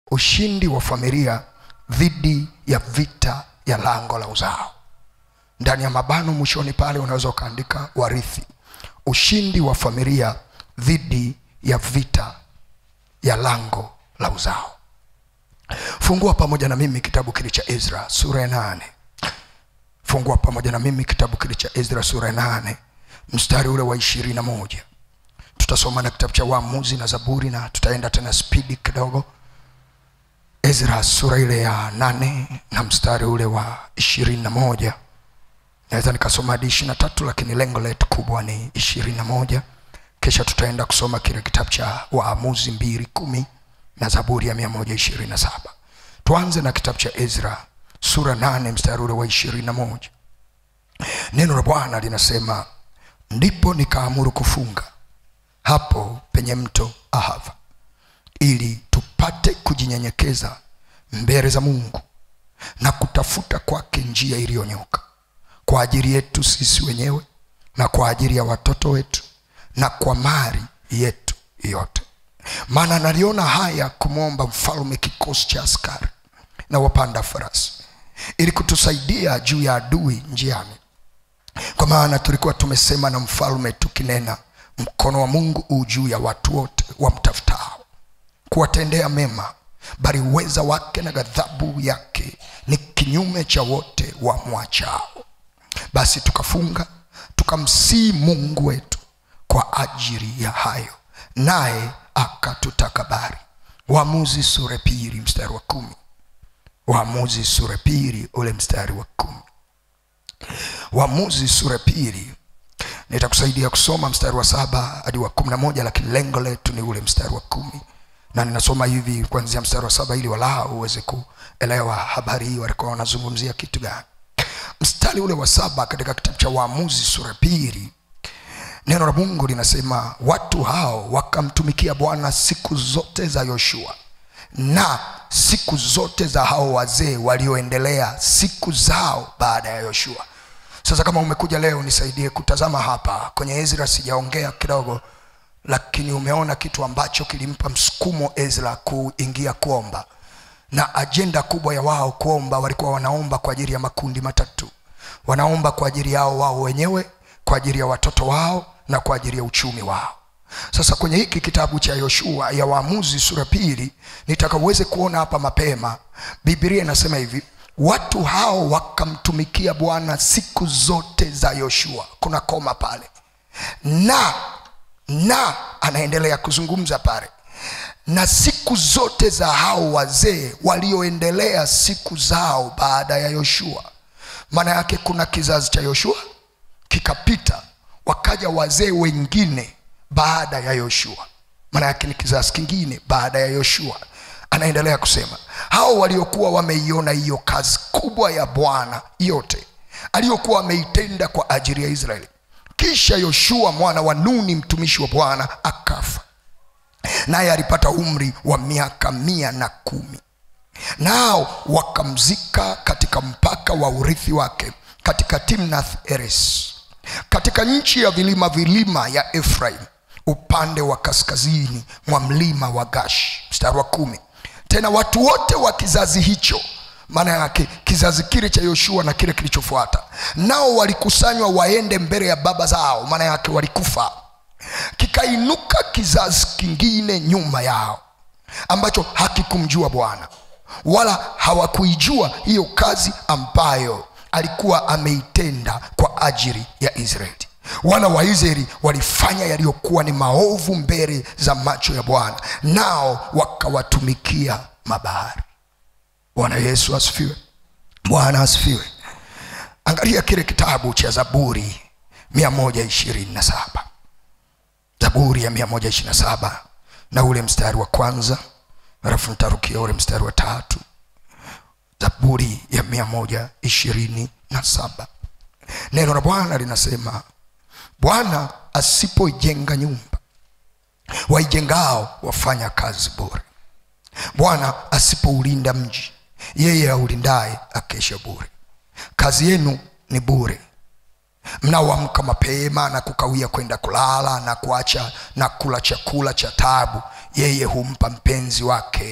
ushindi wa familia dhidi ya vita ya lango la uzao ndani ya mabano mwishoni pale unaweza ukaandika warithi ushindi wa familia dhidi ya vita ya lango la uzao fungua pamoja na mimi kitabu kile cha ezra sura ya nane fungua pamoja na mimi kitabu kile cha ezra sura ya nane mstari ule wa ishirini na moja tutasoma na kitabu cha waamuzi na zaburi na tutaenda tena spidi kidogo ezra sura ile ya nane na mstari ule wa ishirini na moja naweza nikasoma hadi ishiri na tatu lakini lengo letu kubwa ni ishirini na moja kisha tutaenda kusoma kile kitabu cha waamuzi mbili kumi na zaburi ya mia moja ishirini na saba tuanze na kitabu cha ezra sura nane mstari ule wa ishirini na moja neno la bwana linasema ndipo nikaamuru kufunga hapo penye mto ahava ili tupate kujinyenyekeza mbele za mungu na kutafuta kwake njia iliyonyoka kwa ajili yetu sisi wenyewe na kwa ajili ya watoto wetu na kwa mali yetu yote maana naliona haya kumwomba mfalme kikosi cha askari na wapanda farasi ili kutusaidia juu ya adui njiani kwa maana tulikuwa tumesema na mfalme tukinena mkono wa mungu uu juu ya watu wote wamtafutao kuwatendea mema bali uweza wake na ghadhabu yake ni kinyume cha wote wamwachao basi tukafunga tukamsii mungu wetu kwa ajili ya hayo naye akatutakabari waamuzi sura pili mstari wa kumi waamuzi sura pili ule mstari wa kumi waamuzi sura pili nitakusaidia kusoma mstari wa saba hadi wa kumi na moja lakini lengo letu ni ule mstari wa kumi na ninasoma hivi kuanzia mstari wa saba ili walau uweze kuelewa habari hii walikuwa wanazungumzia kitu gani mstari ule wa saba katika kitabu cha waamuzi sura pili neno la mungu linasema watu hao wakamtumikia bwana siku zote za yoshua na siku zote za hao wazee walioendelea siku zao baada ya yoshua sasa kama umekuja leo nisaidie kutazama hapa kwenye ezra sijaongea kidogo lakini umeona kitu ambacho kilimpa msukumo ezra kuingia kuomba na ajenda kubwa ya wao kuomba walikuwa wanaomba kwa ajili ya makundi matatu wanaomba kwa ajili yao wao wenyewe kwa ajili ya watoto wao na kwa ajili ya uchumi wao sasa kwenye hiki kitabu cha yoshua ya waamuzi sura pili nitaka uweze kuona hapa mapema biblia inasema hivi watu hao wakamtumikia bwana siku zote za yoshua kuna koma pale na na anaendelea kuzungumza pale na siku zote za hao wazee walioendelea siku zao baada ya yoshua maana yake kuna kizazi cha yoshua kikapita wakaja wazee wengine baada ya yoshua maana yake ni kizazi kingine baada ya yoshua anaendelea kusema hao waliokuwa wameiona hiyo kazi kubwa ya bwana yote aliyokuwa ameitenda kwa ajili ya israeli kisha yoshua mwana wa nuni mtumishi wa bwana akafa naye alipata umri wa miaka mia na kumi nao wakamzika katika mpaka wa urithi wake katika timnath eres katika nchi ya vilima vilima ya efraim upande wa kaskazini mwa mlima wa gash mstari wa kumi tena watu wote wa kizazi hicho maana yake kizazi kile cha yoshua na kile kilichofuata nao walikusanywa waende mbele ya baba zao maana yake walikufa kikainuka kizazi kingine nyuma yao ambacho hakikumjua bwana wala hawakuijua hiyo kazi ambayo alikuwa ameitenda kwa ajili ya israeli wana wa israeli walifanya yaliyokuwa ni maovu mbele za macho ya bwana nao wakawatumikia mabahari bwana yesu asifiwe bwana asifiwe angalia kile kitabu cha zaburi 127 zaburi ya 127 na ule mstari wa kwanza alafu nitarukia ule mstari wa tatu zaburi ya 127 neno la bwana linasema bwana asipoijenga nyumba waijengao wafanya kazi bure bwana asipoulinda mji yeye aulindaye akesha bure kazi yenu ni bure mnaoamka mapema na kukawia kwenda kulala na kuacha na kula chakula cha tabu yeye humpa mpenzi wake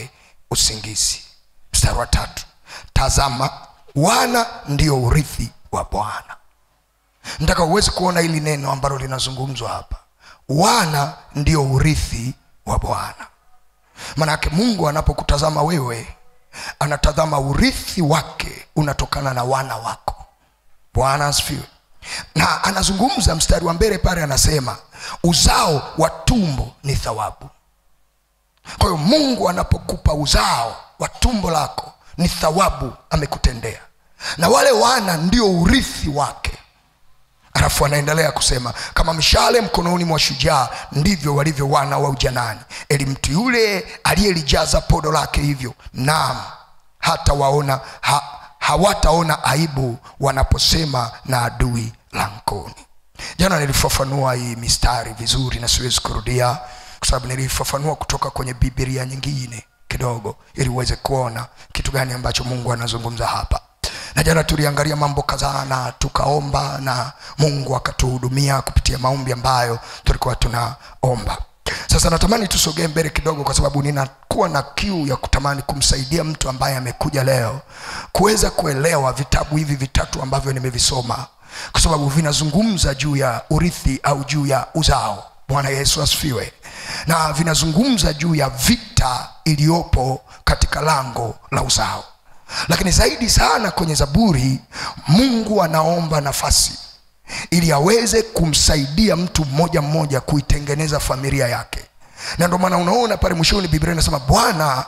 usingizi mstari wa tatu tazama wana ndio urithi wa bwana nataka uweze kuona hili neno ambalo linazungumzwa hapa wana ndio urithi wa bwana manake mungu anapokutazama wewe anatazama urithi wake unatokana na wana wako bwana asifiwe na anazungumza mstari wa mbele pale anasema uzao wa tumbo ni thawabu kwa hiyo mungu anapokupa uzao wa tumbo lako ni thawabu amekutendea na wale wana ndio urithi wake alafu anaendelea kusema kama mshale mkononi mwa shujaa ndivyo walivyo wana wa ujanani eli mtu yule aliyelijaza podo lake hivyo naam hata waona ha, hawataona aibu wanaposema na adui langoni jana nilifafanua hii mistari vizuri na siwezi kurudia kwa sababu nilifafanua kutoka kwenye bibilia nyingine kidogo ili uweze kuona kitu gani ambacho mungu anazungumza hapa na jana tuliangalia mambo kadhaa na tukaomba na mungu akatuhudumia kupitia maombi ambayo tulikuwa tunaomba sasa natamani tusogee mbele kidogo kwa sababu ninakuwa na kiu ya kutamani kumsaidia mtu ambaye amekuja leo kuweza kuelewa vitabu hivi vitatu ambavyo nimevisoma kwa sababu vinazungumza juu ya urithi au juu ya uzao bwana yesu asifiwe na vinazungumza juu ya vita iliyopo katika lango la uzao lakini zaidi sana kwenye zaburi mungu anaomba nafasi ili aweze kumsaidia mtu mmoja mmoja kuitengeneza familia yake na ndio maana unaona pale mwishoni biblia inasema bwana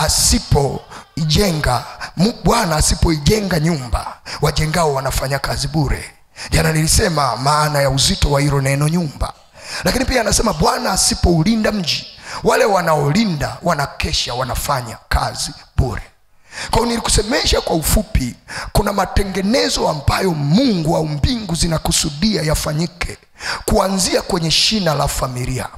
asipoijenga mu- bwana asipoijenga nyumba wajengao wanafanya kazi bure jana nilisema maana ya uzito wa hilo neno nyumba lakini pia anasema bwana asipoulinda mji wale wanaolinda wanakesha wanafanya kazi bure kwa hiyo nilikusemesha kwa ufupi kuna matengenezo ambayo mungu au mbingu zinakusudia yafanyike kuanzia kwenye shina la familia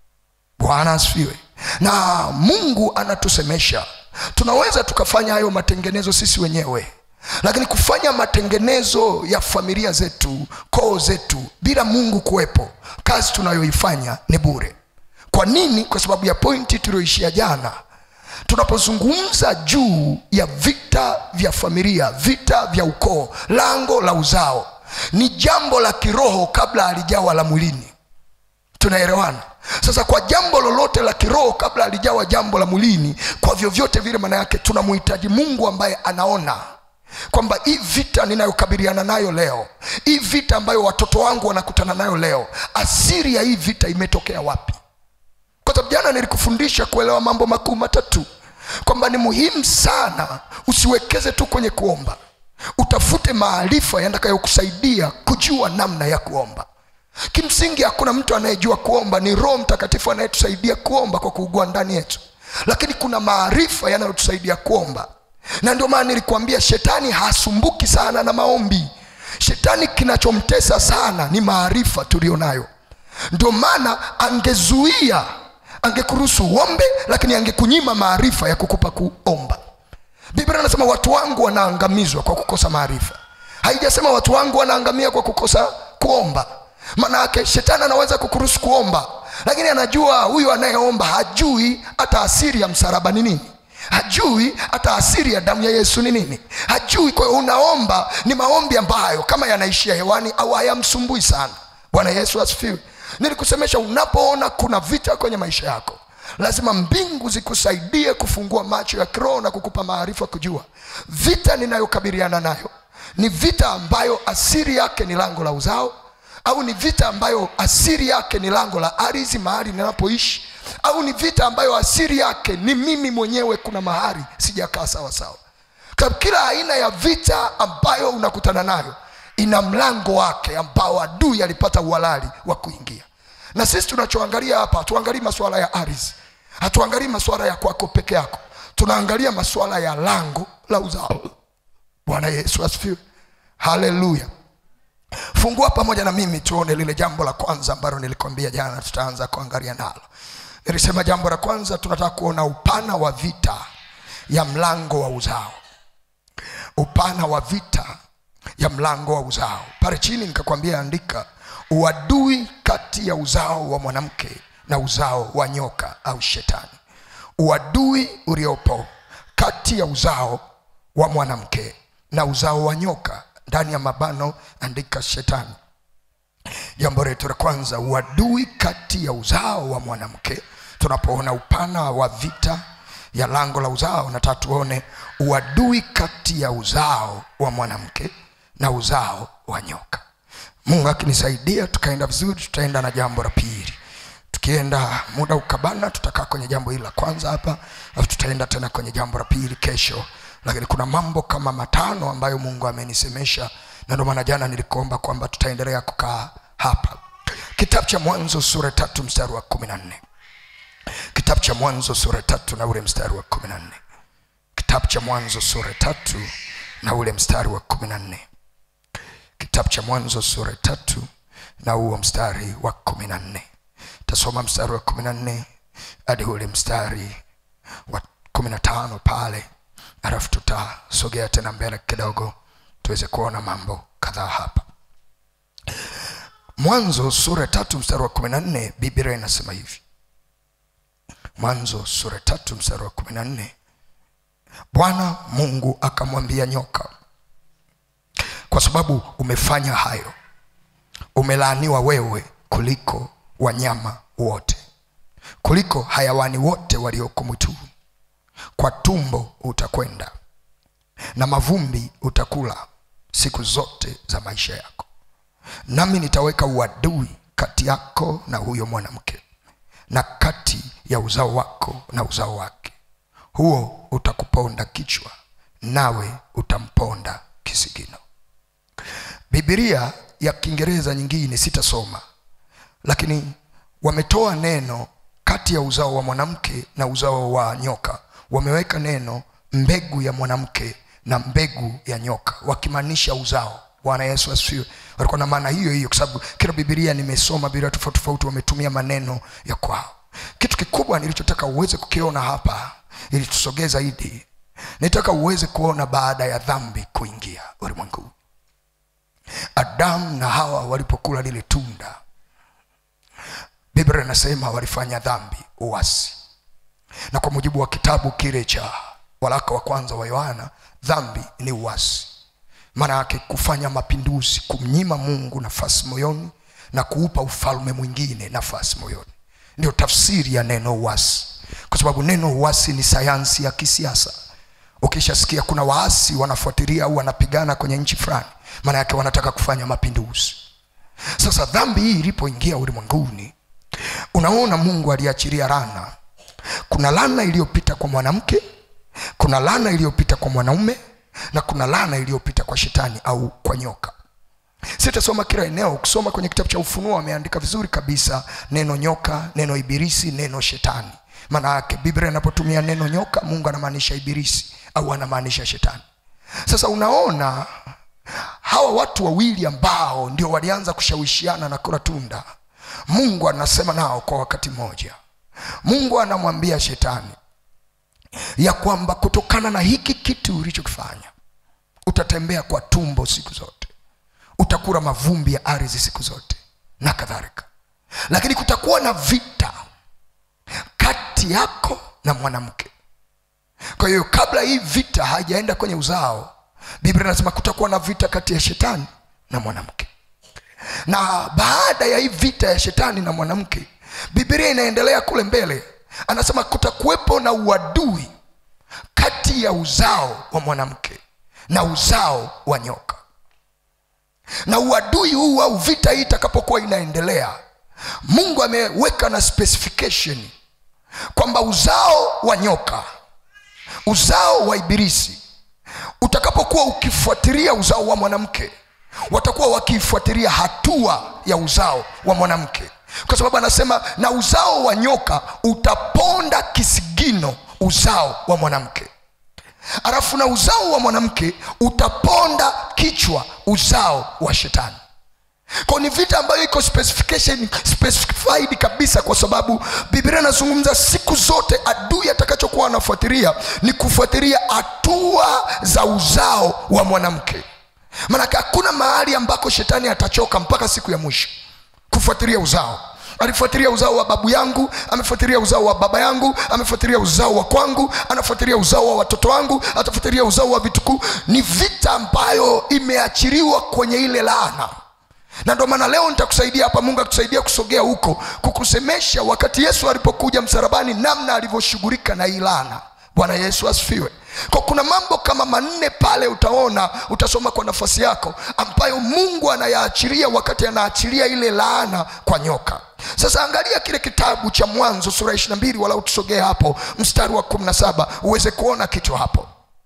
bwana asifiwe na mungu anatusemesha tunaweza tukafanya hayo matengenezo sisi wenyewe lakini kufanya matengenezo ya familia zetu koo zetu bila mungu kuwepo kazi tunayoifanya ni bure kwa nini kwa sababu ya pointi tulioishia jana tunapozungumza juu ya vita vya familia vita vya ukoo lango la uzao ni jambo la kiroho kabla halijawa la mwilini tunaelewana sasa kwa jambo lolote la kiroho kabla halijawa jambo la mwilini kwa vyovyote vile maana yake tunamhitaji mungu ambaye anaona kwamba hii vita ninayokabiliana nayo leo hii vita ambayo watoto wangu wanakutana nayo leo asiri ya hii vita imetokea wapi kwa sababu jana nilikufundisha kuelewa mambo makuu matatu kwamba ni muhimu sana usiwekeze tu kwenye kuomba utafute maarifa yatakayokusaidia kujua namna ya kuomba kimsingi hakuna mtu anayejua kuomba ni roho mtakatifu anayetusaidia kuomba kwa kuugua ndani yetu lakini kuna maarifa yanayotusaidia kuomba na ndio maana nilikuambia shetani hasumbuki sana na maombi shetani kinachomtesa sana ni maarifa tulio nayo ndio maana angezuia angekuruhusu uombe lakini angekunyima maarifa ya kukupa kuomba biblia anasema watu wangu wanaangamizwa kwa kukosa maarifa haijasema watu wangu wanaangamia kwa kukosa kuomba maana yake shetani anaweza kukuruhusu kuomba lakini anajua huyu anayeomba hajui hata asiri ya msalaba ni nini hajui hata asiri ya damu ya yesu ni nini hajui kwa hiyo unaomba ni maombi ambayo kama yanaishia hewani au hayamsumbui sana bwana yesu asifiwe nilikusemesha unapoona kuna vita kwenye maisha yako lazima mbingu zikusaidie kufungua macho ya kiroho na kukupa maarifa kujua vita ninayokabiliana nayo ni vita ambayo asiri yake ni lango la uzao au ni vita ambayo asiri yake ni lango la ardhi mahali ninapoishi au ni vita ambayo asiri yake ni mimi mwenyewe kuna mahali sijakaa sawa sawa Kwa kila aina ya vita ambayo unakutana nayo ina mlango wake ambao adui alipata uhalali wa kuingia na sisi tunachoangalia hapa hatuangalii masuala ya ardhi hatuangalii masuala ya kwako peke yako tunaangalia masuala ya lango la uzao bwana yesu asifiwe haleluya fungua pamoja na mimi tuone lile jambo la kwanza ambalo nilikwambia jana tutaanza kuangalia nalo nilisema jambo la kwanza tunataka kuona upana wa vita ya mlango wa uzao upana wa vita ya mlango wa uzao pale chini nikakwambia andika uadui kati ya uzao wa mwanamke na uzao wa nyoka au shetani uadui uliopo kati ya uzao wa mwanamke na uzao wa nyoka ndani ya mabano andika shetani jambo letu la kwanza uadui kati ya uzao wa mwanamke tunapoona upana wa vita ya lango la uzao nataka tuone uadui kati ya uzao wa mwanamke na uzao wa nyoka mungu akinisaidia tukaenda vizuri tutaenda na jambo la pili tukienda muda ukabana tutakaa kwenye jambo hili la kwanza hapa alafu tutaenda tena kwenye jambo la pili kesho lakini kuna mambo kama matano ambayo mungu amenisemesha na ndio maana jana nilikuomba kwamba tutaendelea kukaa hapa kitabu cha mwanzo sura tatu mstari wa kumi na nne kitabu cha mwanzo sura tatu na ule mstari wa kumi na nne kitabu cha mwanzo sura tatu na ule mstari wa kumi na nne kitabu cha mwanzo sura tatu na huo mstari wa kumi na nne tasoma mstari wa kumi na nne hadi ule mstari wa kumi na tano pale alafu tutasogea tena mbele kidogo tuweze kuona mambo kadhaa hapa mwanzo sura tatu mstari wa kumi na nne biblia inasema hivi mwanzo sura tatu mstari wa kumi na nne bwana mungu akamwambia nyoka kwa sababu umefanya hayo umelaaniwa wewe kuliko wanyama wote kuliko hayawani wote walioko mwituni kwa tumbo utakwenda na mavumbi utakula siku zote za maisha yako nami nitaweka uadui kati yako na huyo mwanamke na kati ya uzao wako na uzao wake huo utakuponda kichwa nawe utamponda kisigino bibilia ya kiingereza nyingine sitasoma lakini wametoa neno kati ya uzao wa mwanamke na uzao wa nyoka wameweka neno mbegu ya mwanamke na mbegu ya nyoka wakimaanisha uzao bwana yesu asifiwe walikuwa na maana hiyo hiyo kwa sababu kila bibilia nimesoma bibilia tofauti tofauti wametumia maneno ya kwao kitu kikubwa nilichotaka uweze kukiona hapa ili tusogee zaidi nitaka uweze kuona baada ya dhambi kuingia ulimwenguni adamu na hawa walipokula lile tunda biblia inasema walifanya dhambi uasi na kwa mujibu wa kitabu kile cha waraka wa kwanza wa yohana dhambi ni uasi maana yake kufanya mapinduzi kumnyima mungu nafasi moyoni na kuupa ufalme mwingine nafasi moyoni ndio tafsiri ya neno uasi kwa sababu neno uasi ni sayansi ya kisiasa ukishasikia kuna waasi wanafuatilia au wanapigana kwenye nchi fulani maana yake wanataka kufanya mapinduzi sasa dhambi hii ilipoingia ulimwenguni unaona mungu aliachilia lana kuna lana iliyopita kwa mwanamke kuna lana iliyopita kwa mwanaume na kuna lana iliyopita kwa shetani au kwa nyoka sitasoma kila eneo ukisoma kwenye kitabu cha ufunuo ameandika vizuri kabisa neno nyoka neno ibilisi neno shetani maana yake biblia inapotumia neno nyoka mungu anamaanisha ibilisi au anamaanisha shetani sasa unaona hawa watu wawili ambao ndio walianza kushawishiana na kula tunda mungu anasema nao kwa wakati mmoja mungu anamwambia shetani ya kwamba kutokana na hiki kitu ulichokifanya utatembea kwa tumbo siku zote utakula mavumbi ya ardhi siku zote na kadhalika lakini kutakuwa na vita kati yako na mwanamke kwa hiyo kabla hii vita haijaenda kwenye uzao biblia inasema kutakuwa na vita kati ya shetani na mwanamke na baada ya hii vita ya shetani na mwanamke biblia inaendelea kule mbele anasema kutakuwepo na uadui kati ya uzao wa mwanamke na uzao wa nyoka na uadui huu au vita hii itakapokuwa inaendelea mungu ameweka na specification kwamba uzao wa nyoka uzao wa ibilisi utakapokuwa ukifuatilia uzao wa mwanamke watakuwa wakiifuatilia hatua ya uzao wa mwanamke kwa sababu anasema na uzao wa nyoka utaponda kisigino uzao wa mwanamke alafu na uzao wa mwanamke utaponda kichwa uzao wa shetani kwa ni vita ambayo iko specification specified kabisa kwa sababu biblia inazungumza siku zote adui atakachokuwa anafuatilia ni kufuatilia hatua za uzao wa mwanamke maanake hakuna mahali ambako shetani atachoka mpaka siku ya mwisho kufuatilia uzao alifuatilia uzao wa babu yangu amefuatilia uzao wa baba yangu amefuatilia uzao wa kwangu anafuatilia uzao wa watoto wangu atafuatilia uzao wa vitukuu ni vita ambayo imeachiliwa kwenye ile laana na ndio maana leo nitakusaidia hapa mungu akusaidia kusogea huko kukusemesha wakati yesu alipokuja msarabani namna alivyoshughulika na hii laana bwana yesu asifiwe kwa kuna mambo kama manne pale utaona utasoma kwa nafasi yako ambayo mungu anayaachilia wakati anaachilia ile laana kwa nyoka sasa angalia kile kitabu cha mwanzo sura 22 wala utusogee hapo mstari wa 17 uweze kuona kitu hapo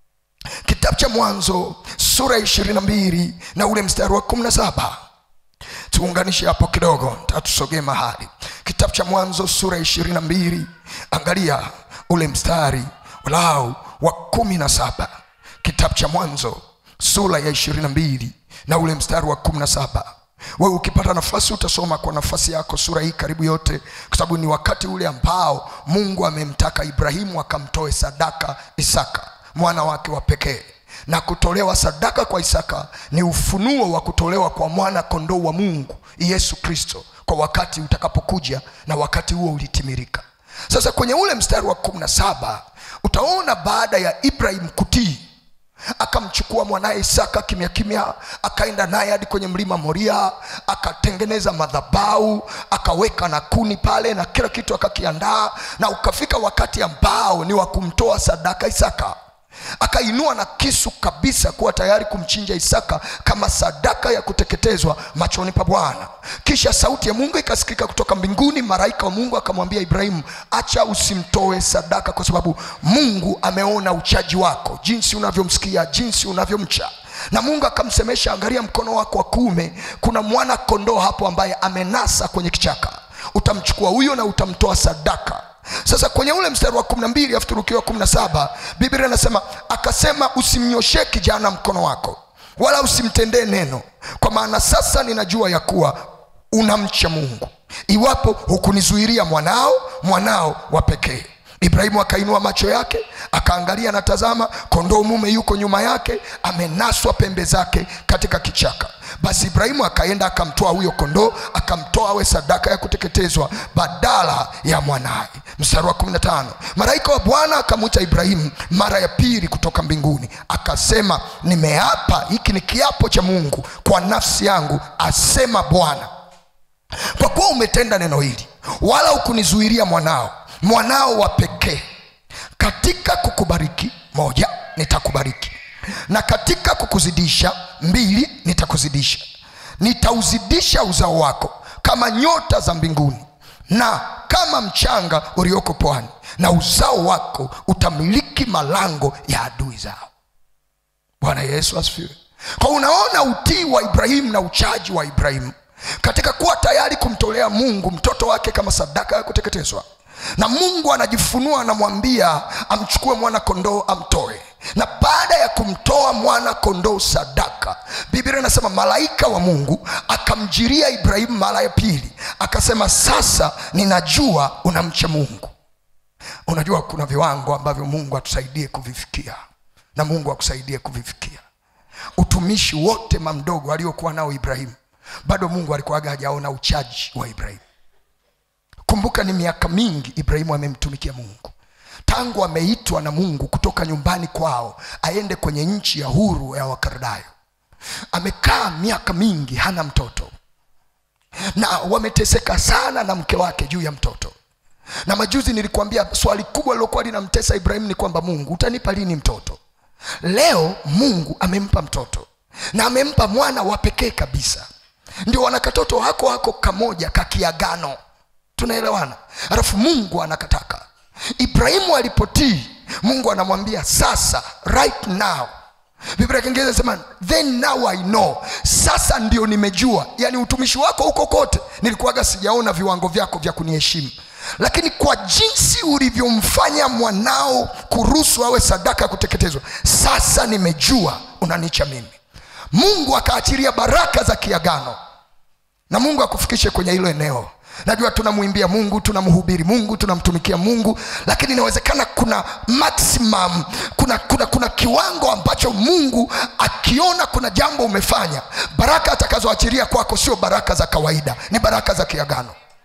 kitabu cha mwanzo sura 22 na ule mstari wa 17 tuunganishe hapo kidogo tatusogee mahali kitabu cha mwanzo sura 22 angalia ule mstari walau wa kumi na saba kitabu cha mwanzo sura ya ishirini na mbili na ule mstari wa kumi na saba wewe ukipata nafasi utasoma kwa nafasi yako sura hii karibu yote kwa sababu ni wakati ule ambao mungu amemtaka ibrahimu akamtoe sadaka isaka mwana wake wa pekee na kutolewa sadaka kwa isaka ni ufunuo wa kutolewa kwa mwana kondoo wa mungu yesu kristo kwa wakati utakapokuja na wakati huo ulitimirika sasa kwenye ule mstari wa kumi na saba utaona baada ya ibrahim kutii akamchukua mwanaye isaka kimya kimya akaenda naye hadi kwenye mlima moria akatengeneza madhabau akaweka na kuni pale na kila kitu akakiandaa na ukafika wakati ambao ni wa kumtoa sadaka isaka akainua na kisu kabisa kuwa tayari kumchinja isaka kama sadaka ya kuteketezwa machoni pa bwana kisha sauti ya mungu ikasikika kutoka mbinguni malaika wa mungu akamwambia ibrahimu acha usimtoe sadaka kwa sababu mungu ameona uchaji wako jinsi unavyomsikia jinsi unavyomcha na mungu akamsemesha angalia mkono wako wa kuume kuna mwana kondoo hapo ambaye amenasa kwenye kichaka utamchukua huyo na utamtoa sadaka sasa kwenye ule mstari wa kumi na mbili afu turukiwa kumi na saba biblia inasema akasema usimnyoshee kijana mkono wako wala usimtendee neno kwa maana sasa ninajua ya kuwa unamcha mungu iwapo hukunizuiria mwanao mwanao wa pekee ibrahimu akainua macho yake akaangalia na tazama kondoo mume yuko nyuma yake amenaswa pembe zake katika kichaka basi ibrahimu akaenda akamtoa huyo kondoo akamtoa awe sadaka ya kuteketezwa badala ya mwanaye mstari wa 15 malaika wa bwana akamwita ibrahimu mara ya pili kutoka mbinguni akasema nimeapa hiki ni kiapo cha mungu kwa nafsi yangu asema bwana kwa kuwa umetenda neno hili wala hukunizuiria mwanao mwanao wa pekee katika kukubariki moja nitakubariki na katika kukuzidisha mbili nitakuzidisha nitauzidisha uzao wako kama nyota za mbinguni na kama mchanga ulioko pwani na uzao wako utamiliki malango ya adui zao bwana yesu asifiwe kwa unaona utii wa ibrahimu na uchaji wa ibrahimu katika kuwa tayari kumtolea mungu mtoto wake kama sadaka ya kuteketezwa na mungu anajifunua anamwambia amchukue mwana kondoo amtoe na baada ya kumtoa mwana kondoo sadaka biblia inasema malaika wa mungu akamjiria ibrahimu mara ya pili akasema sasa ninajua unamcha mungu unajua kuna viwango ambavyo mungu atusaidie kuvifikia na mungu akusaidie kuvifikia utumishi wote mamdogo aliokuwa nao ibrahimu bado mungu alikuwaga hajaona uchaji wa ibrahimu kumbuka ni miaka mingi ibrahimu amemtumikia mungu tangu ameitwa na mungu kutoka nyumbani kwao aende kwenye nchi ya huru ya wakardayo amekaa miaka mingi hana mtoto na wameteseka sana na mke wake juu ya mtoto na majuzi nilikuambia swali kubwa lilokuwa linamtesa ibrahimu ni kwamba mungu utanipa lini mtoto leo mungu amempa mtoto na amempa mwana wa pekee kabisa ndio wana katoto hako hako kamoja kakiagano tunaelewana alafu mungu anakataka ibrahimu alipotii mungu anamwambia sasa right now biblia kiingereza sema then now i know sasa ndio nimejua yaani utumishi wako huko kote nilikuwaga sijaona viwango vyako vya kuniheshimu lakini kwa jinsi ulivyomfanya mwanao kuruhusu awe sadaka ya kuteketezwa sasa nimejua unanicha mimi mungu akaachilia baraka za kiagano na mungu akufikishe kwenye hilo eneo najua tunamwimbia mungu tunamhubiri mungu tunamtumikia mungu lakini inawezekana kuna maximum kuna, kuna, kuna kiwango ambacho mungu akiona kuna jambo umefanya baraka atakazoachilia kwako sio baraka za kawaida ni baraka za kiagano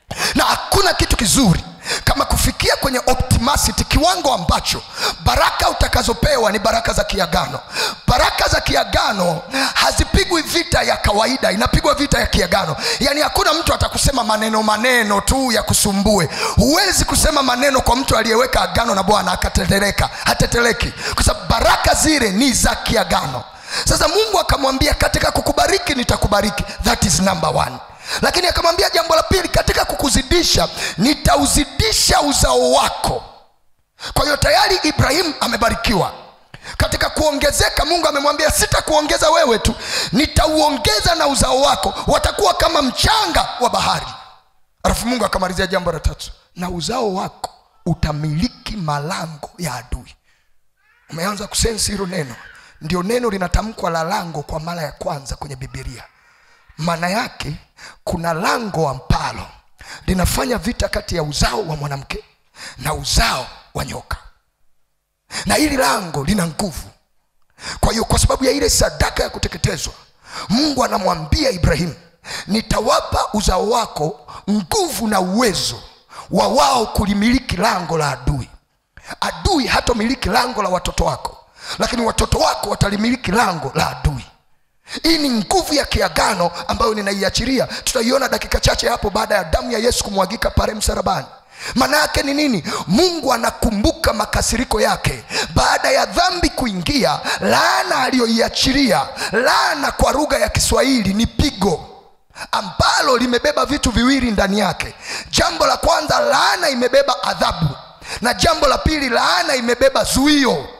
na hakuna kitu kizuri kama kufikia kwenye optimasity kiwango ambacho baraka utakazopewa ni baraka za kiagano baraka za kiagano hazipigwi vita ya kawaida inapigwa vita ya kiagano yaani hakuna mtu atakusema maneno maneno tu ya kusumbue huwezi kusema maneno kwa mtu aliyeweka agano na bwana akatetereka hateteleki kwa sababu baraka zile ni za kiagano sasa mungu akamwambia katika kukubariki nitakubariki that is number one lakini akamwambia jambo la pili katika kukuzidisha nitauzidisha uzao wako kwa hiyo tayari ibrahimu amebarikiwa katika kuongezeka mungu amemwambia sitakuongeza wewe tu nitauongeza na uzao wako watakuwa kama mchanga wa bahari alafu mungu akamalizia jambo la tatu na uzao wako utamiliki malango ya adui umeanza kusensi hilo neno ndio neno linatamkwa la lango kwa mara ya kwanza kwenye bibilia maana yake kuna lango ambalo linafanya vita kati ya uzao wa mwanamke na uzao wa nyoka na hili lango lina nguvu kwa hiyo kwa sababu ya ile sadaka ya kuteketezwa mungu anamwambia ibrahimu nitawapa uzao wako nguvu na uwezo wa wao kulimiliki lango la adui adui hatomiliki lango la watoto wako lakini watoto wako watalimiliki lango la adui hii ni nguvu ya kiagano ambayo ninaiachiria tutaiona dakika chache hapo baada ya damu ya yesu kumwagika pale msarabani maana yake ni nini mungu anakumbuka makasiriko yake baada ya dhambi kuingia laana aliyoiachiria laana kwa lugha ya kiswahili ni pigo ambalo limebeba vitu viwili ndani yake jambo la kwanza laana imebeba adhabu na jambo la pili laana imebeba zuio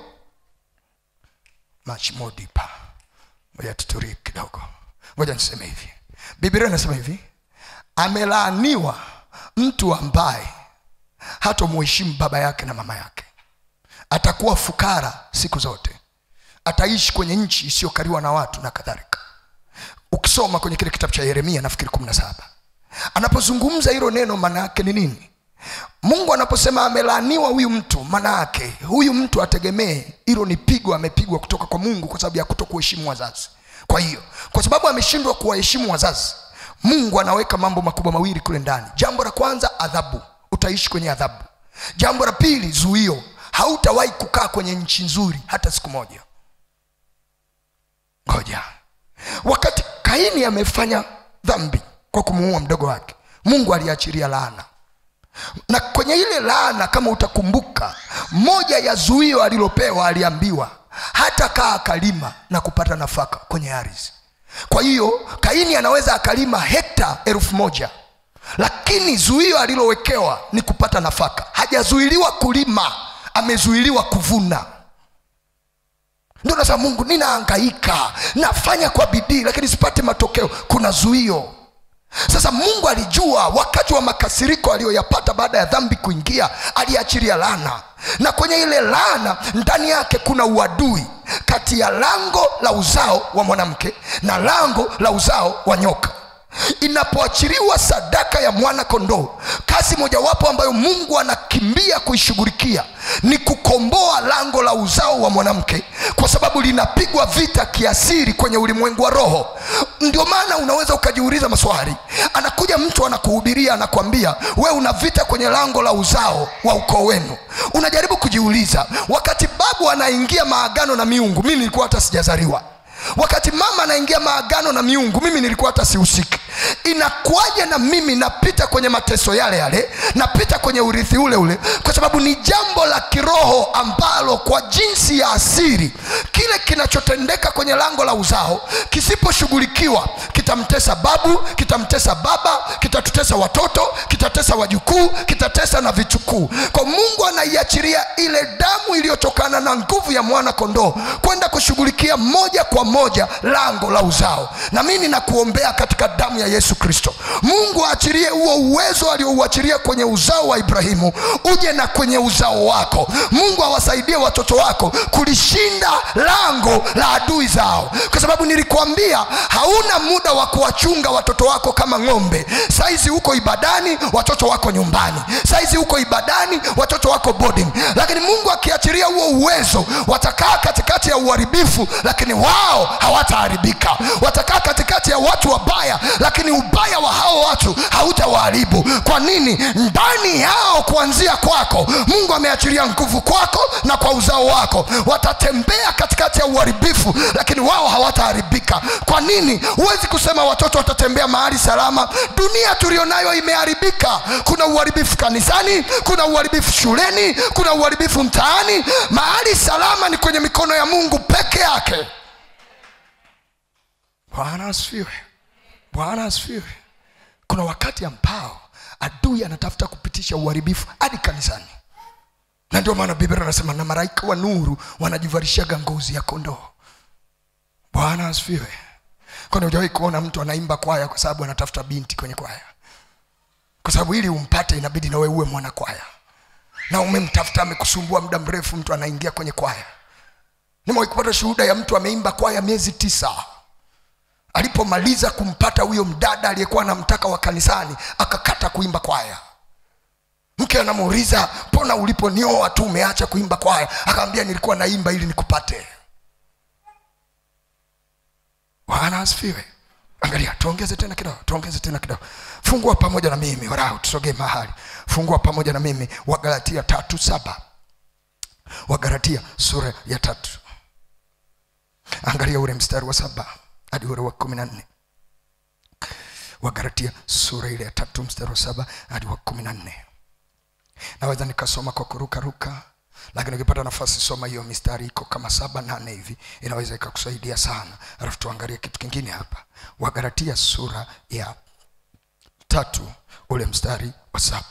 much more deeper ngoja tutulie kidogo ngoja niseme hivi biblia inasema hivi amelaaniwa mtu ambaye hatomuheshimu baba yake na mama yake atakuwa fukara siku zote ataishi kwenye nchi isiyokaliwa na watu na kadhalika ukisoma kwenye kile kitabu cha yeremia nafikiri kumi na saba anapozungumza hilo neno maana yake ni nini mungu anaposema amelaaniwa huyu mtu maana yake huyu mtu ategemee hilo ni pigo amepigwa kutoka kwa mungu kwa sababu ya kuto kuheshimu wazazi kwa hiyo kwa sababu ameshindwa kuwaheshimu wazazi mungu anaweka mambo makubwa mawili kule ndani jambo la kwanza adhabu utaishi kwenye adhabu jambo la pili zuio hautawahi kukaa kwenye nchi nzuri hata siku moja ngoja wakati kaini amefanya dhambi kwa kumuua mdogo wake mungu aliachilia laana na kwenye ile laana kama utakumbuka moja ya zuio alilopewa aliambiwa hata kaa akalima na kupata nafaka kwenye ardhi kwa hiyo kaini anaweza akalima hekta elfu moja lakini zuio alilowekewa ni kupata nafaka hajazuiliwa kulima amezuiliwa kuvuna ndio nasema mungu ninaangaika nafanya kwa bidii lakini sipate matokeo kuna zuio sasa mungu alijua wakati wa makasiriko aliyoyapata baada ya dhambi kuingia aliachilia laana na kwenye ile laana ndani yake kuna uadui kati ya lango la uzao wa mwanamke na lango la uzao wa nyoka inapoachiliwa sadaka ya mwana kondoo kazi mojawapo ambayo mungu anakimbia kuishughulikia ni kukomboa lango la uzao wa mwanamke kwa sababu linapigwa vita kiasiri kwenye ulimwengu wa roho ndio maana unaweza ukajiuliza maswali anakuja mtu anakuhubiria anakwambia we una vita kwenye lango la uzao wa ukoo wenu unajaribu kujiuliza wakati babu anaingia maagano na miungu mimi nilikuwa hata sijazaliwa wakati mama anaingia maagano na miungu mimi nilikuwa hata sihusiki inakuwaje na mimi napita kwenye mateso yale yale napita kwenye urithi ule ule kwa sababu ni jambo la kiroho ambalo kwa jinsi ya asiri kile kinachotendeka kwenye lango la uzao kisiposhughulikiwa kitamtesa babu kitamtesa baba kitatutesa watoto kitatesa wajukuu kitatesa na vichukuu kwa mungu anaiachiria ile damu iliyotokana na nguvu ya mwana kondoo kwenda kushughulikia moja kwa moja lango la uzao na mimi nakuombea katika damu ya yesu kristo mungu aachilie huo uwezo aliouachilia kwenye uzao wa ibrahimu uje na kwenye uzao wako mungu awasaidie watoto wako kulishinda lango la adui zao kwa sababu nilikuambia hauna muda wa kuwachunga watoto wako kama ng'ombe saizi huko ibadani watoto wako nyumbani saizi huko ibadani watoto wako boarding lakini mungu akiachilia huo uwezo watakaa katikati ya uharibifu lakini wao hawataharibika watakaa katikati ya watu wabaya lakini ubaya wa hao watu hautawaharibu kwa nini ndani yao kuanzia kwako mungu ameachilia nguvu kwako na kwa uzao wako watatembea katikati ya uharibifu lakini wao hawataharibika kwa nini huwezi kusema watoto watatembea mahali salama dunia tulionayo imeharibika kuna uharibifu kanisani kuna uharibifu shuleni kuna uharibifu mtaani mahali salama ni kwenye mikono ya mungu peke yake bwana asifiwe bwana asifiwe kuna wakati ambao adui anatafuta kupitisha uharibifu hadi kanisani na ndio maana biblia anasema na malaika wa nuru wanajivarishaga ngozi ya kondoo bwana asifiwe kwani hujawahi kuona mtu anaimba kwaya kwa sababu anatafuta binti kwenye kwaya kwa sababu ili umpate inabidi nawe uwe mwana kwaya na umemtafuta amekusumbua muda mrefu mtu anaingia kwenye kwaya nimewahi kupata shuhuda ya mtu ameimba kwaya miezi tisa alipomaliza kumpata huyo mdada aliyekuwa anamtaka wa kanisani akakata kuimba kwaya mke anamuuliza mbona uliponioa tu umeacha kuimba kwaya akaambia nilikuwa naimba ili nikupate bwana asifiwe angalia tuongeze tena kidogo tuongeze tena kidogo fungua pamoja na mimi warau tusogee mahali fungua pamoja na mimi wagalatia tatu saba wagalatia sura ya tatu angalia ule mstari wa saba hadi ule wa kumi na nne wagalatia sura ile ya tatu mstari wa saba hadi wa kumi na nne naweza nikasoma kwa kurukaruka lakini ukipata nafasi soma hiyo mistari iko kama saba nane hivi inaweza ikakusaidia sana alafu tuangalie kitu kingine hapa wagalatia sura ya tatu ule mstari wa saba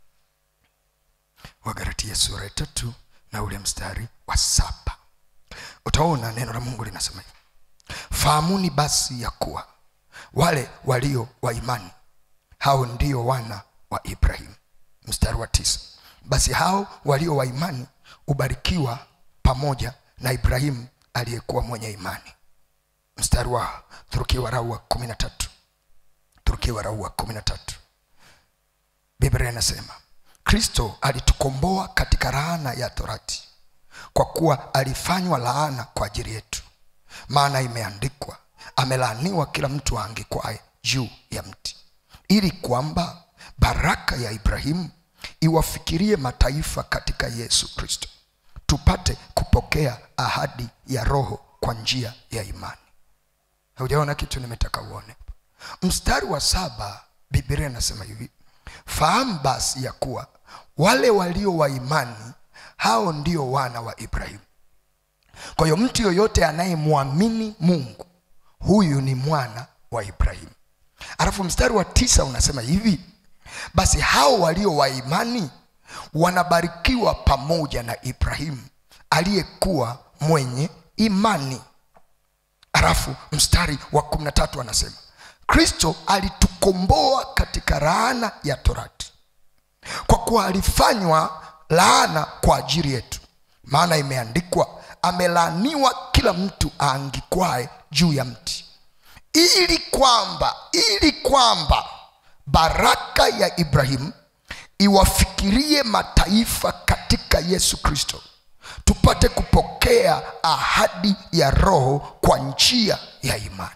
wagalatia sura ya tatu na ule mstari wa saba utaona neno la mungu linasema hivi fahamuni basi ya kuwa wale walio wa imani hao ndio wana wa ibrahimu mstari wa tisa basi hao walio wa imani hubarikiwa pamoja na ibrahimu aliyekuwa mwenye imani mstari wa turukia warau wa kumi na tatu turukia warau wa kumi na tatu biblia inasema kristo alitukomboa katika laana ya torati kwa kuwa alifanywa laana kwa ajili yetu maana imeandikwa amelaaniwa kila mtu aangikwaye juu ya mti ili kwamba baraka ya ibrahimu iwafikirie mataifa katika yesu kristo tupate kupokea ahadi ya roho kwa njia ya imani haujaona kitu nimetaka uone mstari wa saba biblia inasema hivi fahamu basi ya kuwa wale walio wa imani hao ndio wana wa ibrahimu kwa hiyo mtu yoyote anayemwamini mungu huyu ni mwana wa ibrahimu alafu mstari wa tisa unasema hivi basi hao walio wa imani wanabarikiwa pamoja na ibrahimu aliyekuwa mwenye imani alafu mstari wa kumi na tatu anasema kristo alitukomboa katika laana ya torati kwa kuwa alifanywa laana kwa ajili yetu maana imeandikwa amelaaniwa kila mtu aangikwae juu ya mti ili kwamba ili kwamba baraka ya ibrahimu iwafikirie mataifa katika yesu kristo tupate kupokea ahadi ya roho kwa njia ya imani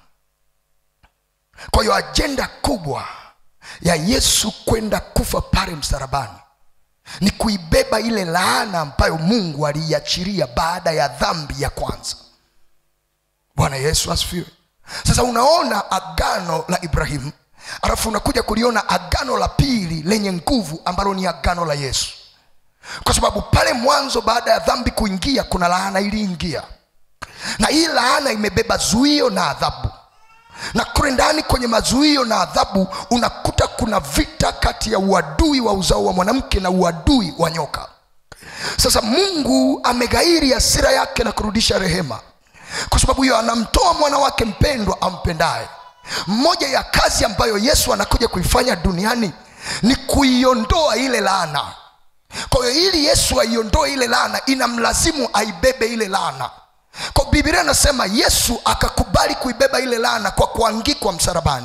kwa hiyo ajenda kubwa ya yesu kwenda kufa pale msalabani ni kuibeba ile laana ambayo mungu aliiachiria baada ya dhambi ya kwanza bwana yesu asifiwe sasa unaona agano la ibrahimu alafu unakuja kuliona agano la pili lenye nguvu ambalo ni agano la yesu kwa sababu pale mwanzo baada ya dhambi kuingia kuna laana iliingia na hii laana imebeba zuio na adhabu na kule ndani kwenye mazuio na adhabu unakuta kuna vita kati ya uadui wa uzao wa mwanamke na uadui wa nyoka sasa mungu ameghairi hasira yake na kurudisha rehema kwa sababu hiyo anamtoa mwana wake mpendwa ampendaye moja ya kazi ambayo yesu anakuja kuifanya duniani ni kuiondoa ile laana kwa hiyo ili yesu aiondoe ile laana inamlazimu aibebe ile laana kwa bibilia anasema yesu akakubali kuibeba ile laana kwa kuangikwa msalabani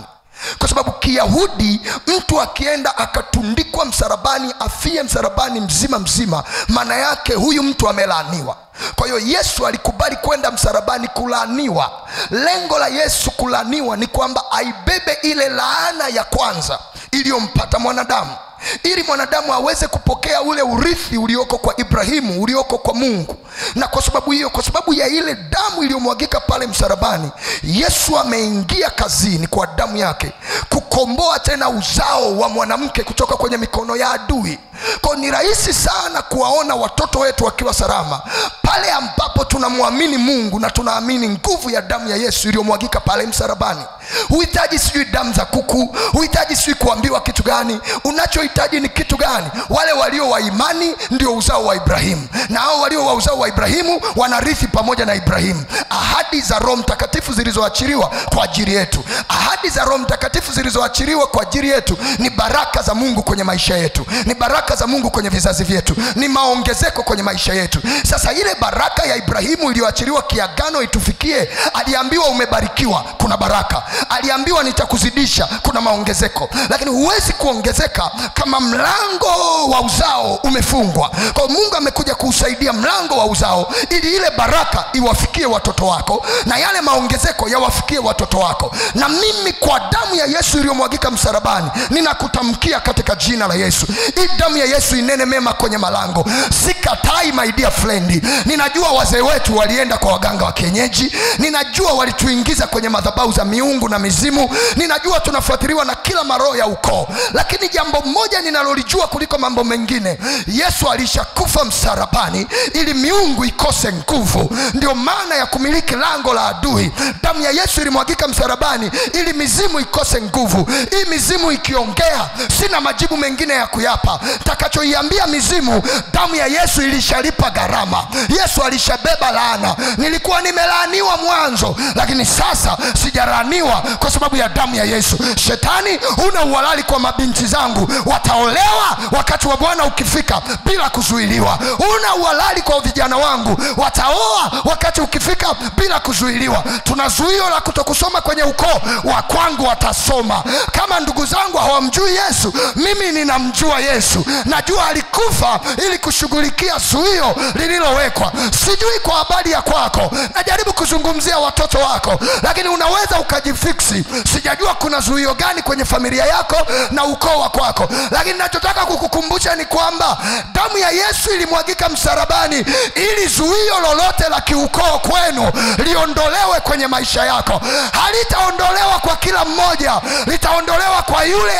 kwa sababu kiyahudi mtu akienda akatundikwa msalabani afie msalabani mzima mzima maana yake huyu mtu amelaaniwa kwa hiyo yesu alikubali kwenda msalabani kulaaniwa lengo la yesu kulaaniwa ni kwamba aibebe ile laana ya kwanza iliyompata mwanadamu ili mwanadamu aweze kupokea ule urithi ulioko kwa ibrahimu ulioko kwa mungu na kwa sababu hiyo kwa sababu ya ile damu iliyomwagika pale msalabani yesu ameingia kazini kwa damu yake kukomboa tena uzao wa mwanamke kutoka kwenye mikono ya adui kwao ni rahisi sana kuwaona watoto wetu wakiwa salama pale ambapo tunamwamini mungu na tunaamini nguvu ya damu ya yesu iliyomwagika pale msalabani huhitaji sijui damu za kuku huhitaji sijui kuambiwa kitu gani unachohitaji ni kitu gani wale walio wa imani ndio uzao wa ibrahimu na hao walio wa uzao wa ibrahimu wanarithi pamoja na ibrahimu ahadi za roho mtakatifu zilizoachiliwa kwa ajili yetu ahadi za roho mtakatifu zilizoachiliwa kwa ajili yetu ni baraka za mungu kwenye maisha yetu ni baraka za mungu kwenye vizazi vyetu ni maongezeko kwenye maisha yetu sasa ile baraka ya ibrahimu iliyoachiliwa kiagano itufikie aliambiwa umebarikiwa kuna baraka aliambiwa nitakuzidisha kuna maongezeko lakini huwezi kuongezeka kama mlango wa uzao umefungwa kwa mungu amekuja kuusaidia mlango wa uzao ili ile baraka iwafikie watoto wako na yale maongezeko yawafikie watoto wako na mimi kwa damu ya yesu iliyomwagika msalabani ninakutamkia katika jina la yesu hii damu ya yesu inene mema kwenye malango sikatai my dear friend ninajua wazee wetu walienda kwa waganga wa kienyeji ninajua walituingiza kwenye madhabau za miungu na mizimu ninajua tunafuatiliwa na kila maroho ya ukoo lakini jambo moja ninalolijua kuliko mambo mengine yesu alishakufa msalabani ili miungu ikose nguvu ndio maana ya kumiliki lango la adui damu ya yesu ilimwagika msalabani ili mizimu ikose nguvu hii mizimu ikiongea sina majibu mengine ya kuyapa takachoiambia mizimu damu ya yesu ilishalipa gharama yesu alishabeba laana nilikuwa nimelaaniwa mwanzo lakini sasa sijalaaniwa kwa sababu ya damu ya yesu shetani una uhalali kwa mabinti zangu wataolewa wakati wa bwana ukifika bila kuzuiliwa una uhalali kwa vijana wangu wataoa wakati ukifika bila kuzuiliwa tuna zuio la kutokusoma kwenye ukoo wa kwangu watasoma kama ndugu zangu hawamjui yesu mimi ninamjua yesu najua alikufa ili kushughulikia zuio lililowekwa sijui kwa habari ya kwako najaribu kuzungumzia watoto wako lakini unaweza ukajifiksi sijajua kuna zuio gani kwenye familia yako na ukoo wa kwako lakini nachotaka kukukumbusha ni kwamba damu ya yesu ilimwagika msalabani ili zuio lolote la kiukoo kwenu liondolewe kwenye maisha yako halitaondolewa kwa kila mmoja litaondolewa kwa yule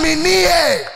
aaminie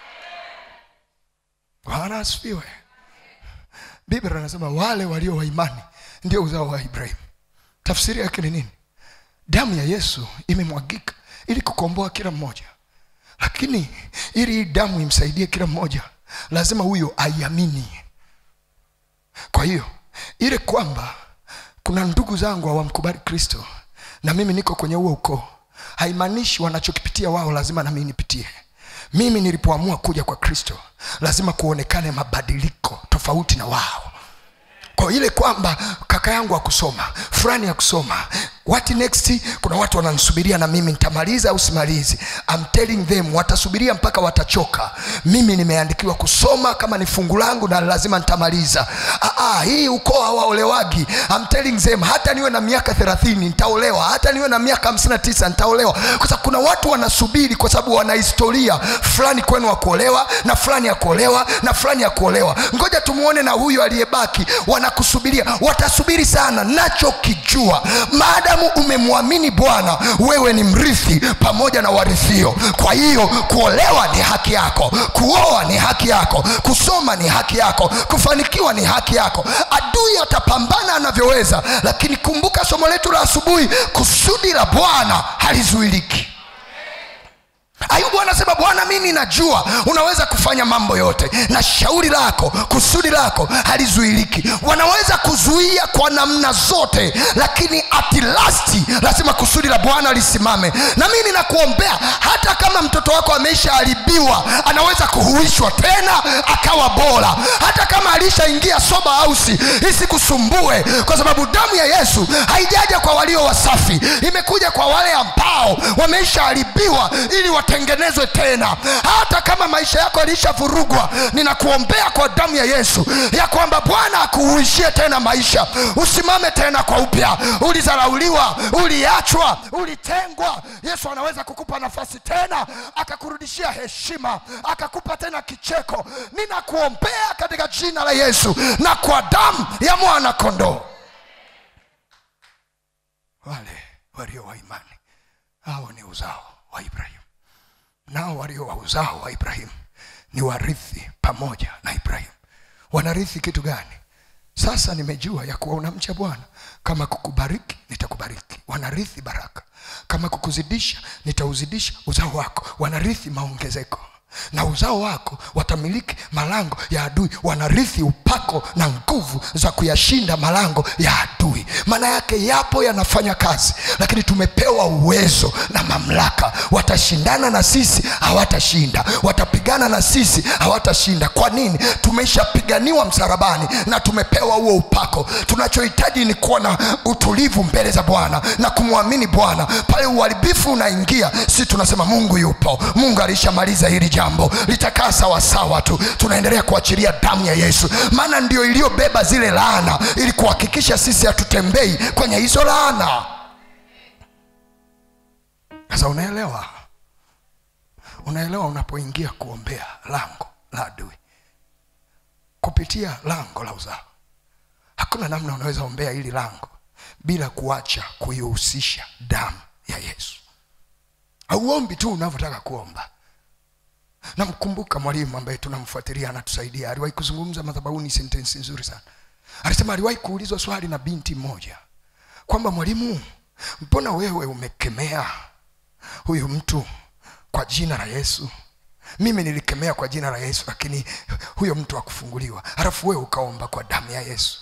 bwana asifiwe biblia anasema wale walio wa imani ndio uzao wa ibrahimu tafsiri yake ni nini damu ya yesu imemwagika ili kukomboa kila mmoja lakini ili hii damu imsaidie kila mmoja lazima huyo aiamini kwa hiyo ile kwamba kuna ndugu zangu hawamkubali kristo na mimi niko kwenye huo ukoo haimaanishi wanachokipitia wao lazima nami nipitie mimi nilipoamua kuja kwa kristo lazima kuonekane mabadiliko tofauti na wao kwa ile kwamba kaka yangu akusoma fulani ya kusoma what next kuna watu wananisubiria na mimi nitamaliza au simalizi I'm telling them watasubiria mpaka watachoka mimi nimeandikiwa kusoma kama ni fungu langu na lazima nitamaliza ah, ah, hii ukoo hawaolewagi I'm telling them hata niwe na miaka thelathini nitaolewa hata niwe na miaka hamsini na tisa nitaolewa kwa sababu kuna watu wanasubiri kwa sababu wana historia fulani kwenu wa kuolewa na fulani ya kuolewa na fulani ya kuolewa ngoja tumuone na huyu aliyebaki wanakusubiria watasubiri sana nachokijua maadamu umemwamini bwana wewe ni mrithi pamoja na warithio kwa hiyo kuolewa ni haki yako kuoa ni haki yako kusoma ni haki yako kufanikiwa ni haki yako adui atapambana anavyoweza lakini kumbuka somo letu la asubuhi kusudi la bwana halizuiliki ayubu anasema bwana mimi najua unaweza kufanya mambo yote na shauri lako kusudi lako halizuiliki wanaweza kuzuia kwa namna zote lakini atilasti lazima kusudi la bwana lisimame na mi ninakuombea hata kama mtoto wako ameshaharibiwa anaweza kuhuishwa tena akawa bora hata kama alishaingia soba hausi isikusumbue kwa sababu damu ya yesu haijaja kwa walio wasafi imekuja kwa wale ambao wameshaharibiwa ili watengenezwe tena hata kama maisha yako yalishavurugwa ninakuombea kwa damu ya yesu ya kwamba bwana akuhuishie tena maisha usimame tena kwa upya ulizarauliwa uliachwa ulitengwa yesu anaweza kukupa nafasi tena akakurudishia heshima akakupa tena kicheko ninakuombea katika jina la yesu na kwa damu ya mwana kondoo wale walio wa imani hao ni uzao wa ibrahimu nao walio wa uzao wa ibrahimu ni warithi pamoja na ibrahimu wanarithi kitu gani sasa nimejua ya kuwa unamcha bwana kama kukubariki nitakubariki wanarithi baraka kama kukuzidisha nitauzidisha uzao wako wanarithi maongezeko na uzao wako watamiliki malango ya adui wanarithi upako na nguvu za kuyashinda malango ya adui maana yake yapo yanafanya kazi lakini tumepewa uwezo na mamlaka watashindana na sisi hawatashinda watapigana na sisi hawatashinda kwa nini tumeshapiganiwa msarabani na tumepewa huo upako tunachohitaji ni kuwa na utulivu mbele za bwana na kumwamini bwana pale uharibifu unaingia si tunasema mungu yupo mungu alishamaliza hili jambo litakaa sawasawa tu tunaendelea kuachilia damu ya yesu maana ndio iliyobeba zile laana ili kuhakikisha sisi hatutembei kwenye hizo laana sasa unaelewa unaelewa unapoingia kuombea lango la adui kupitia lango la uzao hakuna namna unaweza ombea hili lango bila kuacha kuihusisha damu ya yesu hauombi tu unavyotaka kuomba namkumbuka mwalimu ambaye tunamfuatilia anatusaidia aliwahi kuzungumza madhabahuni sentensi nzuri sana alisema aliwahi kuulizwa swali na binti mmoja kwamba mwalimu mbona wewe umekemea huyu mtu kwa jina la yesu mimi nilikemea kwa jina la yesu lakini huyo mtu akufunguliwa halafu wewe ukaomba kwa damu ya yesu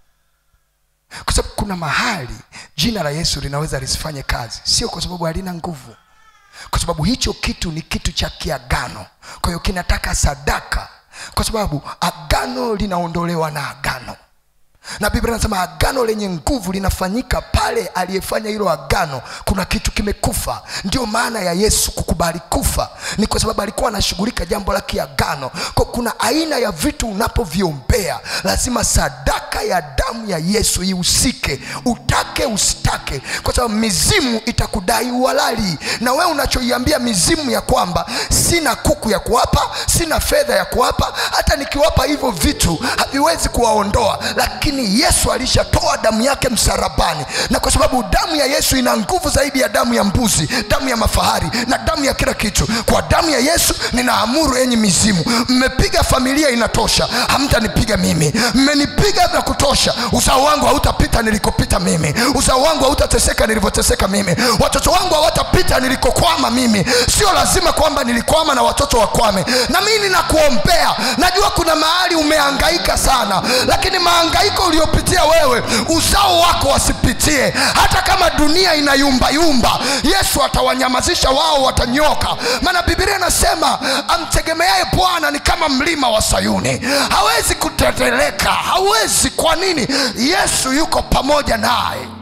kwa sababu kuna mahali jina la yesu linaweza lisifanye kazi sio kwa sababu halina nguvu kwa sababu hicho kitu ni kitu cha kiagano kwa hiyo kinataka sadaka kwa sababu agano linaondolewa na agano na biblia inasema agano lenye nguvu linafanyika pale aliyefanya hilo agano kuna kitu kimekufa ndio maana ya yesu kukubali kufa ni kwa sababu alikuwa anashughulika jambo la kiagano kwa kuna aina ya vitu unapoviombea lazima sadaka ya damu ya yesu ihusike utake usitake kwa sababu mizimu itakudai uhalali na wewe unachoiambia mizimu ya kwamba sina kuku ya kuwapa sina fedha ya kuwapa hata nikiwapa hivyo vitu haviwezi kuwaondoa lakini yesu alishatoa damu yake msarabani na kwa sababu damu ya yesu ina nguvu zaidi ya damu ya mbuzi damu ya mafahari na damu ya kila kitu kwa damu ya yesu ninaamuru enyi mizimu mmepiga familia inatosha hamtanipiga mimi mmenipiga vya kutosha uzao wangu hautapita nilikopita mimi uzao wangu hautateseka nilivyoteseka mimi watoto wangu hawatapita nilikokwama mimi sio lazima kwamba nilikwama na watoto wakwame na mimi ninakuombea najua kuna mahali umehangaika sana lakini mahangaiko uliopitia wewe uzao wako wasipitie hata kama dunia inayumbayumba yesu atawanyamazisha wao watanyoka maana bibilia inasema amtegemeaye bwana ni kama mlima wa sayuni hawezi kuteteleka hawezi kwa nini yesu yuko pamoja naye